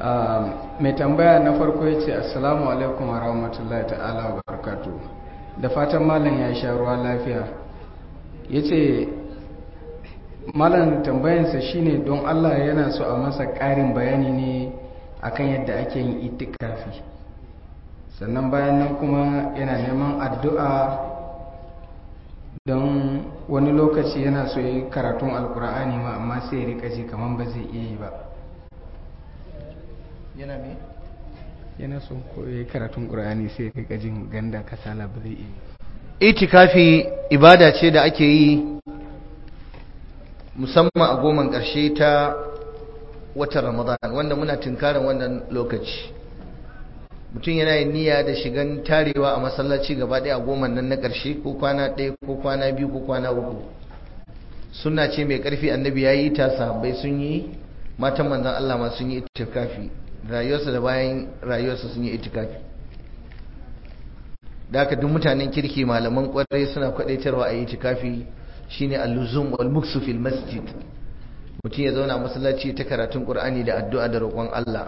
mai tambaya na farko ya ce assalamu alaikum wa rahmatullahi ta'ala wa barakatu da fatan malam ya sha ruwa lafiya ya ce malam tambayansa shine don allah yana so a masa ƙarin bayani ne akan yadda ake yin itikafi sannan bayan nan kuma yana neman addu'a don wani lokaci yana so yi karatun alkur'ani ma amma sai ya rika ji kamar ba zai iya yi ba yana me yana so ko ya yi karatun ƙur'ani sai ya rika jin ganda kasala ba zai iya yi itikafi ibada ce da ake yi musamman a goman ƙarshe ta watan ramadan wanda muna tunkarin wannan lokaci mutum yana yin niyya da shigan tarewa a masallaci gaba ɗaya a goma nan na ƙarshe ko kwana ɗaya ko kwana biyu ko kwana uku suna ce mai ƙarfi annabi ya yi ta sahabbai sun yi matan manzan Allah ma sun yi itikafi rayuwarsa da bayan rayuwarsa sun yi itikafi da haka duk mutanen kirki malaman ƙwarai suna kwaɗaitarwa a yi itikafi shine al-luzum wal muksu fil masjid mutum ya zauna masallaci ta karatun Qur'ani da addu'a da roƙon Allah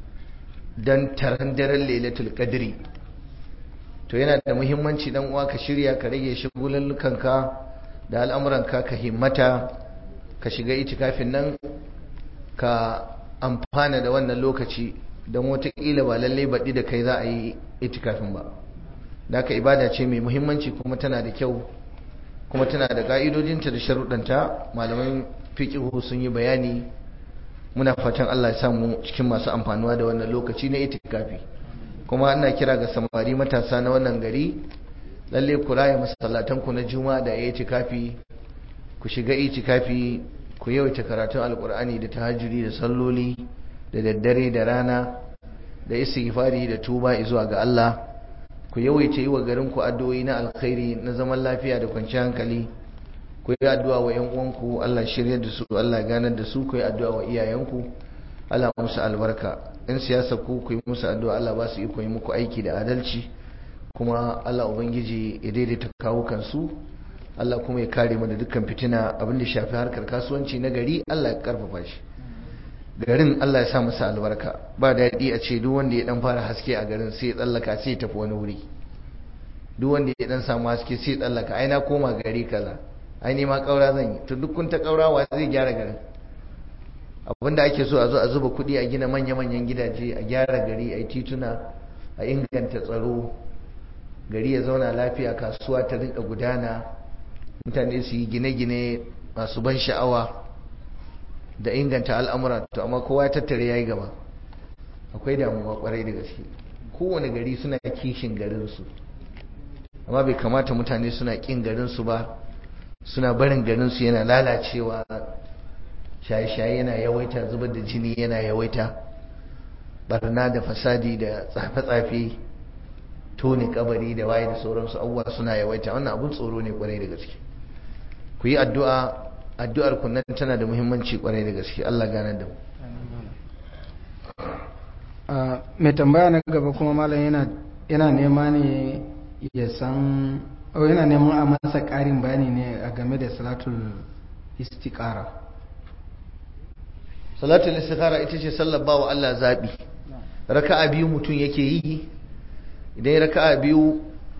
don taron daren lailatul qadri to yana da muhimmanci dan uwa ka shirya ka rage shigulullukanka da al'amuranka ka himmata ka shiga itikafin nan ka amfana da wannan lokaci don watakila ba lallai baɗi da kai za a yi itikafin ba da haka ibada ce mai muhimmanci kuma tana da kyau kuma tana da ƙa'idojinta da sharuɗanta malaman fiƙihu sun yi bayani muna fatan Allah ya samu cikin masu amfanuwa da wannan lokaci na itikafi kuma ana kira ga samari matasa na wannan gari lalle ku raya masallatan ku na juma'a da itikafi ku shiga itikafi ku yawaita karatun alkur'ani da tahajjudi da salloli da daddare da rana da istighfari da tuba zuwa ga Allah ku yawaita yi wa garin ku addu'o'i na alkhairi na zaman lafiya da kwanciyar hankali ku yi addu'a wa ‘yan uwanku Allah shirya da su Allah ganar da su ku yi addu'a wa iyayenku Allah musu albarka in siyasa ku ku yi musu addu'a Allah ba su yi yi muku aiki da adalci kuma Allah Ubangiji ya daidaita kawukansu Allah kuma ya kare mu da dukkan fitina abin da shafi harkar kasuwanci na gari Allah ya karfafa shi garin Allah ya sa masa albarka ba daɗi a ce duk wanda ya dan fara haske a garin sai ya tsallaka sai ya tafi wani wuri duk wanda ya dan samu haske sai ya tsallaka ai na koma gari kaza ai ni ma kaura zan yi to duk kun ta kaurawa zai gyara garin abinda ake so a zo a zuba kuɗi a gina manya-manyan gidaje a gyara gari a tituna a inganta tsaro gari ya zauna lafiya kasuwa ta rinka gudana mutane su yi gine-gine masu ban sha'awa da inganta al'amura to amma kowa ya tattare ya yi gaba akwai damuwa kwarai da gaske kowane gari suna kishin garinsu amma bai kamata mutane suna kin garinsu ba suna barin garinsu yana lalacewa shaye-shaye yana yawaita zubar da jini yana yawaita barna da fasadi da tsafe-tsafe tone kabari da waye da sauransu abubuwa suna yawaita wannan abun tsoro ne kwarai da gaske ku yi addu'a addu'ar ku nan tana da muhimmanci kwarai da gaske Allah gane da mu mai tambaya na gaba kuma malam yana nema ne ya san yana neman a masa ƙarin bayani ne a game da salatul istiqara salatul istikhara ita ce sallar bawa Allah zabi raka'a biyu mutum yake yi idan raka'a biyu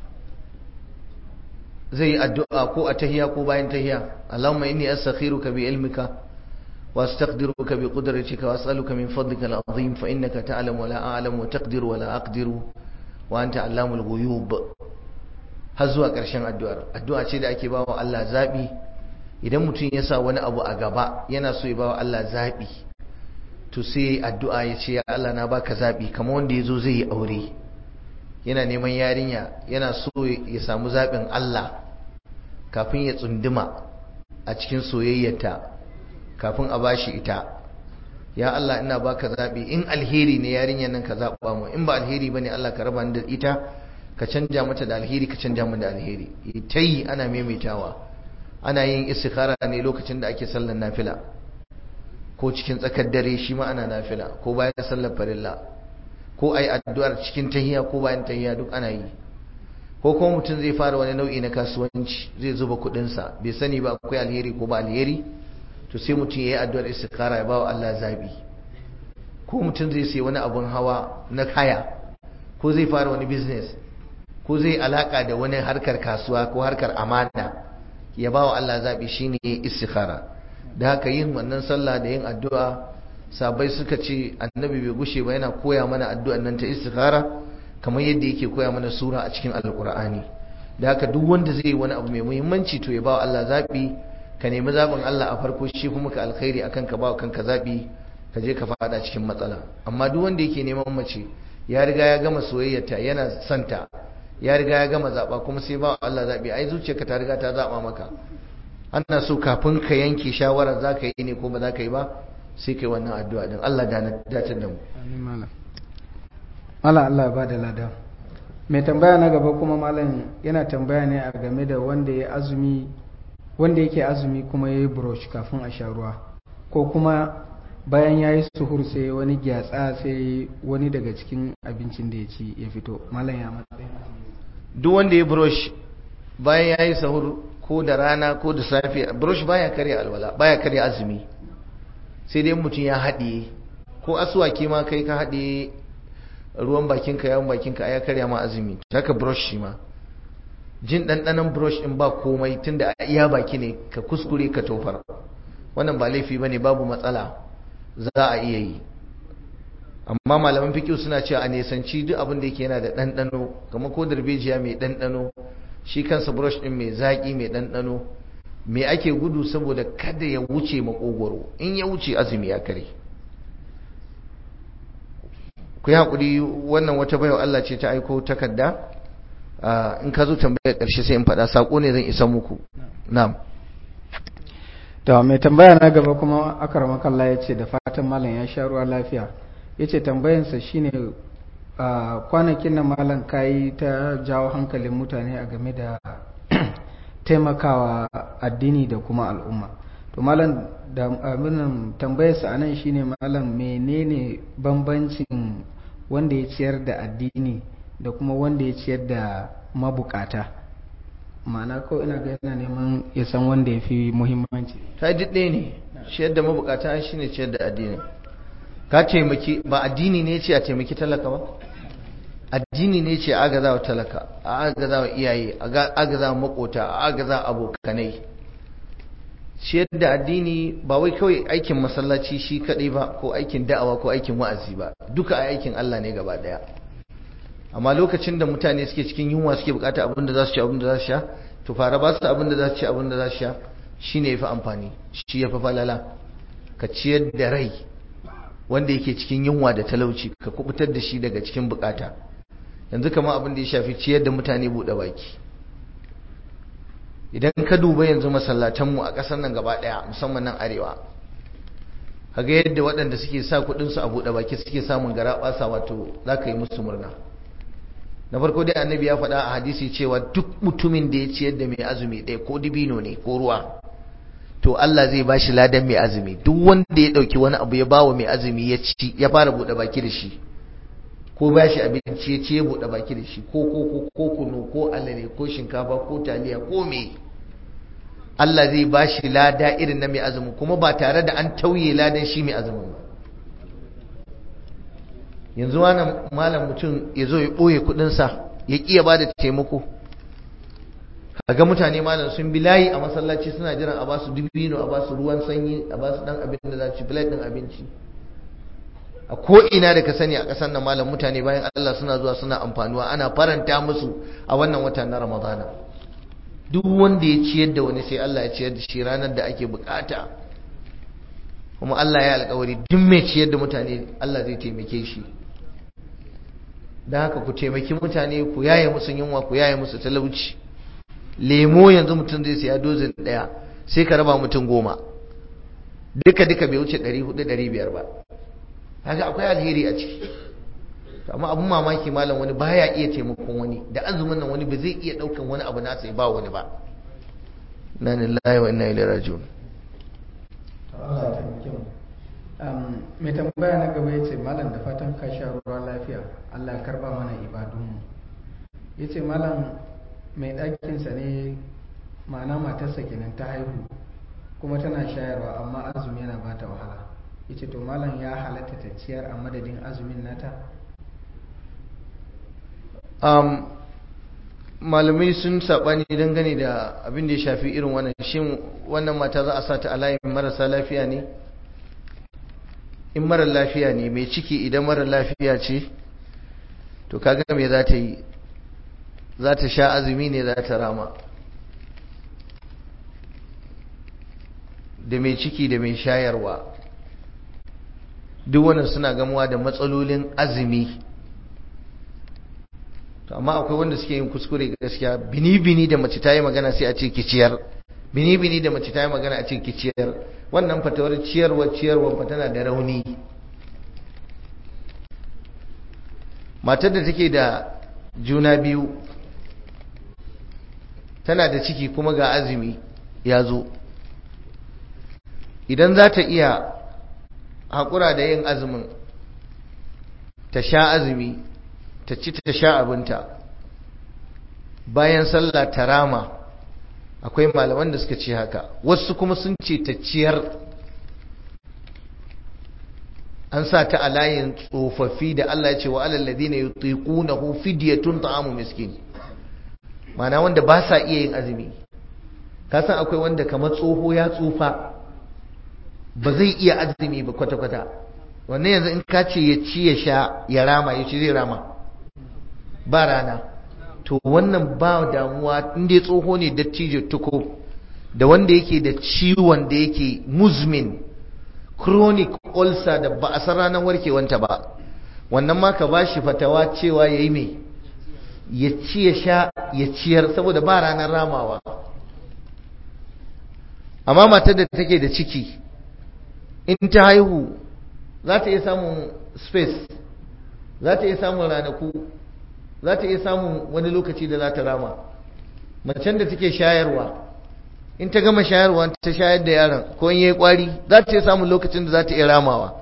zai yi addu'a ko a tahiya ko bayan tahiya Allahumma inni astakhiruka bi ilmika wa astaqdiruka bi qudratika wa as'aluka min fadlika al-azim fa innaka ta'lamu wa la a'lamu wa taqdiru wa la aqdiru wa anta 'allamul ghuyub har zuwa ƙarshen addu'ar addu'a ce da ake bawa Allah zabi idan mutum ya sa wani abu a gaba yana so ya bawa Allah zabi to sai addu'a ya ce ya Allah na baka zabi kamar wanda yazo zai yi aure yana neman yarinya yana so ya samu zabin Allah kafin ya tsunduma a cikin soyayyarta kafin a bashi ita ya Allah ina baka zabi in alheri ne yarinyar nan ka zaba mu in ba alheri bane Allah ka raba ni da ita ka canja mata da alheri ka canja mu da alheri tayi ana maimaitawa ana yin istikhara ne lokacin da ake sallar nafila ko cikin tsakar dare shi ma ana nafila ko bayan sallar farilla ko ai addu'ar cikin tahiya ko bayan tahiya duk ana yi ko kuma mutum zai fara wani nau'i na kasuwanci zai zuba kuɗinsa bai sani ba akwai alheri ko ba alheri to sai mutum ya yi addu'ar istikhara ya bawa Allah zabi ko mutum zai sai wani abun hawa na haya ko zai fara wani business ko zai alaka da wani harkar kasuwa ko harkar amana ya ba wa Allah zaɓi shine istikhara da haka yin wannan sallah da yin addu'a sabai suka ce annabi bai gushe ba yana koya mana addu'an nan ta istikhara kamar yadda yake koya mana sura a cikin alkur'ani da haka duk wanda zai yi wani abu mai muhimmanci to ya ba wa Allah zaɓi ka nemi zaɓin Allah a farko shi kuma ka alkhairi akan ka ba wa kanka zaɓi ka je ka faɗa cikin matsala amma duk wanda yake neman mace ya riga ya gama soyayyarta yana santa ya riga ya gama zaɓa kuma sai ba Allah zaɓi ai zuciyarka ta riga ta zaɓa maka ana so kafin ka yanke shawara za ka yi ne ko ba za ka yi ba sai kai wannan addu'a din Allah da datar da mu malam Allah Allah ba da lada mai tambaya na gaba kuma malam yana tambaya ne a game da wanda ya azumi wanda yake azumi kuma ya yi brush kafin a sha ruwa ko kuma bayan ya yi suhur sai wani gyatsa sai wani daga cikin abincin da ya ci ya fito malam ya matsayin duk wanda ya brush bayan ya yi sahur ko da rana ko da safe brush baya karya alwala baya karya azumi sai dai mutum ya haɗiye ko asuwaki ma kai ka haɗiye ruwan bakinka yawon bakinka ya karya ma azumi haka brush shi ma jin ɗanɗanon brush ɗin ba komai tunda a iya baki ne ka kuskure ka tofar wannan ba laifi ba ne babu matsala za a iya yi amma malaman fikiyu suna cewa a nesanci duk abin da yake yana da ɗanɗano kamar ko darbejiya mai ɗanɗano shi kansa brush ɗin mai zaƙi mai ɗanɗano me ake gudu saboda kada ya wuce makogoro in ya wuce azumi ya kare ku yi haƙuri wannan wata baiwa Allah ce ta aiko takarda in ka zo tambayar ƙarshe sai in faɗa saƙo ne zan isa muku na'am to mai tambaya na gaba kuma akar makalla ya ce da fatan malam ya sha ruwa lafiya ya ce tambayansa shine kwanakin na malam kayi ta jawo hankalin mutane a game da taimakawa addini da kuma al'umma to malam da abinin tambayarsa a nan shine malam menene bambancin wanda ya ciyar da addini da kuma wanda ya ciyar da mabukata ma'ana ko ina ga yana neman ya san wanda ya fi muhimmanci ta yi ɗaya ne ciyar da mabukata shi ne ciyar da addini ka taimaki ba addini ne ce a taimaki talaka ba addini ne ce a agaza wa talaka a agaza wa iyaye a agaza wa makota a agaza wa abokanai ciyar da addini ba wai kawai aikin masallaci shi kadai ba ko aikin da'awa ko aikin wa'azi ba duka a aikin Allah ne gaba daya amma lokacin da mutane suke cikin yunwa suke bukata abin da za su ci abin da za su sha to fara ba su abin da za su ci abin da za su sha shine yafi amfani shi yafi falala ka ciyar da rai wanda yake cikin yunwa da talauci ka kubutar da shi daga cikin bukata yanzu kama abin da ya shafi ciyar da mutane buɗe baki idan ka duba yanzu masallatanmu a ƙasar nan gaba ɗaya musamman nan arewa kaga yadda waɗanda suke sa kuɗinsu a buɗe baki suke samun gara ɓasa wato za ka yi musu murna na farko dai annabi ya faɗa a hadisi cewa duk mutumin da ya ciyar da mai azumi ɗaya ko dibino ne ko ruwa to Allah zai ba shi ladan mai azumi duk wanda ya ɗauki wani abu ya bawa mai azumi ya ci ya fara buɗe baki da shi ko ba shi abinci ya ce ya buɗe baki da shi ko ko ko kunu ko alale ko shinkafa ko taliya ko me Allah zai ba shi lada irin na mai azumi kuma ba tare da an tauye ladan shi mai azumin ba yanzu wani malam mutum ya zo ya ɓoye kuɗinsa ya ƙi ya ba da taimako ga mutane malam sun bi layi a masallaci suna jiran a basu dubino a basu ruwan sanyi a basu dan abin da za ci plate din abinci a ko ina da ka sani a ƙasar nan malam mutane bayan Allah suna zuwa suna amfanuwa ana faranta musu a wannan wata na Ramadana duk wanda ya ciyar da wani sai Allah ya ciyar da shi ranar da ake bukata kuma Allah ya alƙawari duk mai ciyar da mutane Allah zai taimake shi da haka ku taimaki mutane ku yaye musu yunwa ku yaye musu talauci lemo yanzu mutum zai siya dozin daya sai ka raba mutum goma duka duka bai wuce 400-500 ba haka akwai alheri a ciki amma abun mamaki malam wani baya iya taimakon wani da azumin nan wani ba zai iya daukan wani abu nasa ya ba wani ba na lillahi wa inna ilaihi raji'un mai tambaya na gaba ya ce malam da fatan ka sha ruwa lafiya Allah ya karba mana ibadunmu ya ce malam mai ɗakinsa ne ma'ana matarsa kenan ta haihu kuma tana shayarwa amma azumi yana ba ta wahala yace to malam ya halatta ta ciyar a madadin azumin nata um, malamai sun saɓani dangane da abin da ya shafi irin wannan shin wannan mata za a sa ta a layin marasa lafiya ne in mara lafiya ne mai ciki idan mara lafiya ce to kaga me za ta yi za ta sha azumi ne za ta rama da mai ciki da mai shayarwa duk wannan suna gamuwa da matsalolin azumi to amma akwai wanda suke yin kuskure gaskiya bini-bini da mace ta yi magana sai a ce kiciyar bini-bini da mace ta yi magana a ce kiciyar wannan fatawar ciyarwa ciyarwa fa tana da rauni matar da take da juna biyu tana da ciki kuma ga azumi ya zo idan za ta iya haƙura da yin azumin ta sha azumi ta ci ta sha abinta bayan sallah ta rama akwai malaman da suka ce haka wasu kuma sun ce ta ciyar an sa ta a layin tsofaffi da Allah ya ce wa alal ladina yutiqunahu fidyatun ta'amu miskin mana wanda ba sa iya yin azumi ka san akwai wanda kamar tsoho ya tsufa ba zai iya azumi ba kwata-kwata wannan yanzu in ka ce ya ci ya sha ya rama ya ci zai rama ba rana to wannan ba damuwa inda ya tsoho ne dattijo tuko da wanda yake da ciwon da yake muzmin chronic ulcer da ba a san ranar warkewanta ba wannan ma ka bashi fatawa cewa ya yi mai ya ci ya sha ya ciyar saboda ba ranar ramawa amma matar da take da ciki in ta haihu za ta iya samun space za ta iya samun ranaku za ta iya samun wani lokaci da za ta rama macen da take shayarwa in ta gama shayarwa ta shayar da yaron ko in yayi kwari za ta iya samun lokacin da za ta iya ramawa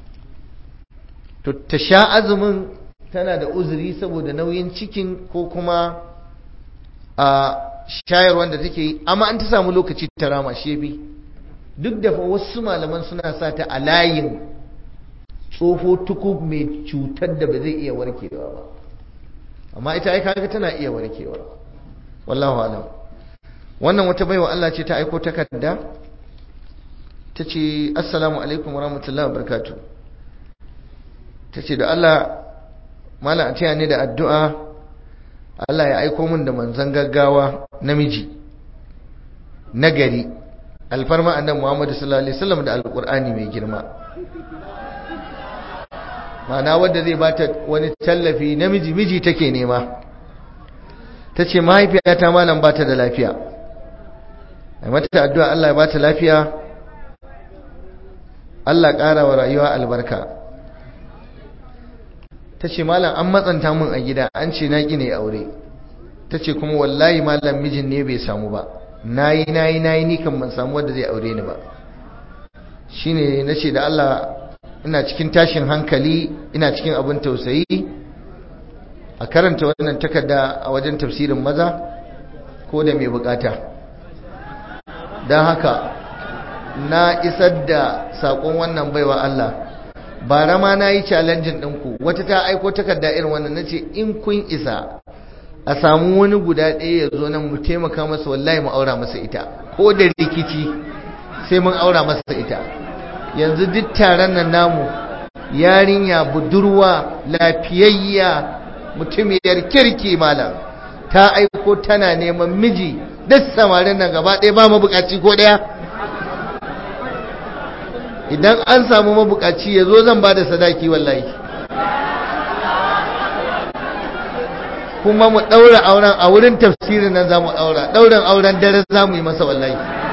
to ta sha azumin tana da uzuri saboda nauyin cikin ko kuma a shayarwar da take yi amma an ta samu lokaci ta rama shebi duk da fa wasu malaman suna sa ta a layin tsoho tukub mai cutar da ba zai iya warkewa ba amma ita ai kaga tana iya warkewa wallahu alam wannan wata baiwa Allah ce ta aiko takarda ta ce assalamu alaikum wa rahmatullahi wa barakatuh ta ce da Allah mala a taya ne da addu'a Allah ya aiko min da manzan gaggawa namiji nagari alfarma annan Muhammadu sallallahu alaihi wasallam da alqur'ani mai girma ma'ana wadda zai bata wani tallafi namiji miji take nema ta ce mahaifiyata malam bata da lafiya ai mata addu'a Allah ya bata lafiya Allah ƙara wa rayuwa albarka ta ce malam an matsanta min a gida an ce na gine aure ta ce kuma wallahi malam mijin ne bai samu ba nayi nayi nayi ni kan ban samu wanda zai aure ni ba shine nace da Allah ina cikin tashin hankali ina cikin abin tausayi a karanta wannan takarda a wajen tafsirin maza ko da mai bukata don haka na isar da sakon wannan baiwa Allah bara ma na yi challenging ɗinku wata ta aiko takarda irin wannan na ce in kun isa a samu wani guda ɗaya ya zo nan mu taimaka masa wallahi mu aura masa ita ko da rikici sai mun aura masa ita yanzu duk taron nan namu yarinya budurwa lafiyayya mutumiyar kirki malam ta aiko tana neman miji duk samarin nan gaba ɗaya ba mabukaci ko ɗaya idan an samu mabukaci ya zo zan ba da sadaki wallahi kuma mu ɗaura auren a wurin tafsirin nan za mu ɗaura ɗaurin auren dare za mu yi masa wallahi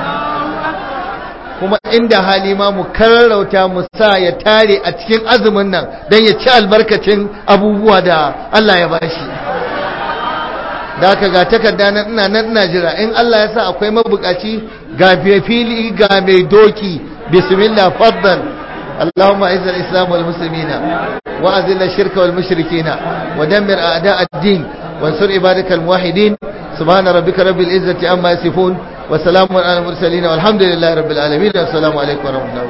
kuma inda hali ma mu karrauta mu sa ya tare a cikin azumin nan don ya ci albarkacin abubuwa da Allah ya bashi da aka ga takarda nan ina nan ina jira in Allah ya sa akwai mabukaci ga fili ga mai doki bismillah faddal اللهم اعز الاسلام والمسلمين واذل الشرك والمشركين ودمر اعداء الدين وانصر عبادك الموحدين سبحان ربك رب العزه عما يصفون وسلام على المرسلين والحمد لله رب العالمين والسلام عليكم ورحمه الله